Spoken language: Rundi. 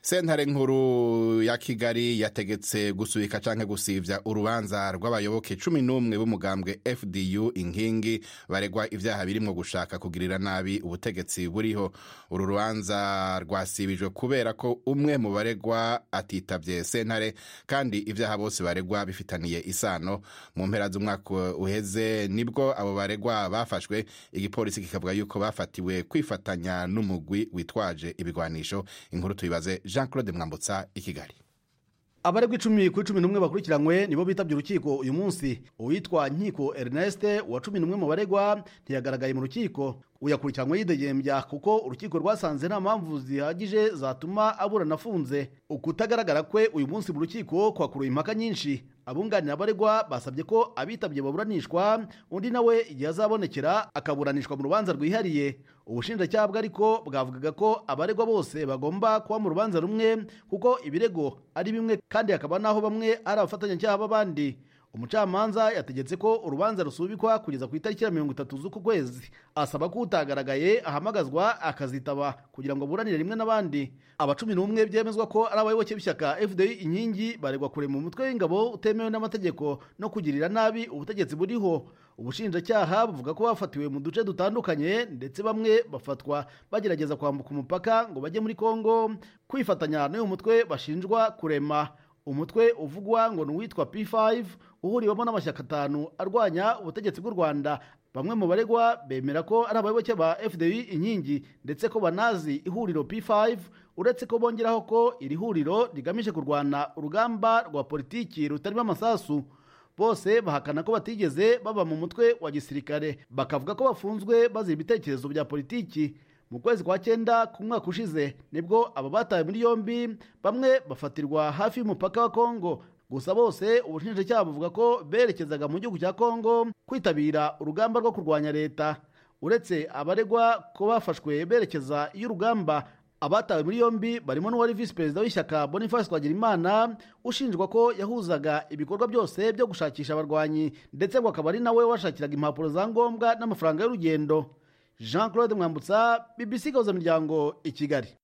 sentare nkuru ya kigali yategetse gusubika canke gusivya urubanza rw'abayoboke cumi n'umwe b'umugambwe fdu inkingi baregwa ivyaha birimwo gushaka kugirira nabi ubutegetsi buriho uru rubanza rwasibijwe kubera ko umwe mu baregwa atitavye sentare kandi ivyaha bose baregwa bifitaniye isano mu mpera z'umwaka uheze nibwo abo baregwa bafashwe igipolisi kikavuga yuko bafatiwe kwifatanya n'umugwi witwaje ibigwanisho inkuru tuyibaze jean claude mwambutsa i kigali abaregwa icumi kuri cumi n'umwe bakurikiranywe nibo bitabye urukiko uyu munsi uwitwa nkiko ernest wa cumi n'umwe mu baregwa ntiyagaragaye mu rukiko uyakurikiranywe yidegembya kuko urukiko rwasanze nta mpamvu zihagije zatuma aburana afunze ukutagaragara kwe uyu munsi mu rukiko kwakuruye impaka nyinshi abunganira abaregwa basabye ko abitabye baburanishwa undi nawe igihe azabonekera akaburanishwa mu rubanza rwihariye ubushinjacyaha bwe ariko bwavugaga ko abaregwa bose bagomba kuba mu rubanza rumwe kuko ibirego ari bimwe kandi hakaba n'aho bamwe ari abafatanyacyaha b'abandi umucamanza yategetse ko urubanza rusubikwa kugeza ku itariki ya mirongo itatu z'uku kwezi asaba ko utagaragaye ahamagazwa akazitaba kugira ngo aburanire rimwe n'abandi aba cumi n'umwe byemezwa ko ari abayoboke b'ishyaka fdi inkingi baregwa kurema umutwe w'ingabo utemewe n'amategeko no kugirira nabi ubutegetsi buriho ubushinjacyaha buvuga ko bafatiwe mu duce dutandukanye ndetse bamwe bafatwa bagerageza kwambuka umupaka ngo bajye muri kongo kwifatanya n'uyu mutwe bashinjwa kurema umutwe uvugwa ngo ni uwitwa p5 uhuriwemo n'amashyaka atanu arwanya ubutegetsi bw'u rwanda bamwe mu baregwa bemera ko ari abayoboke ba fdi inkingi ndetse ko banazi ihuriro p5 uretse ko bongeraho ko iri huriro rigamije kurwana urugamba rwa politiki rutarimo amasasu bose bahakana ko batigeze baba mu mutwe wa gisirikare bakavuga ko bafunzwe bazira ibitekerezo bya politiki mu kwezi kwa cyenda ku mwaka ushize nibwo aba batawe muri yombi bamwe bafatirwa hafi y'umupaka wa kongo gusa bose ubushinjacyaha buvuga ko berekezaga mu gihugu cya kongo kwitabira urugamba rwo kurwanya leta uretse abaregwa ko bafashwe berekeza y'urugamba abatawe muri yombi barimo n'uwari visi perezida w'ishyaka boniface twagirimana ushinjwa ko yahuzaga ibikorwa byose byo gushakisha abarwanyi ndetse ngo akaba ari nawe washakiraga impapuro za ngombwa n'amafaranga y'urugendo jean claude mwambutsa bbc gahuza miryango i kigali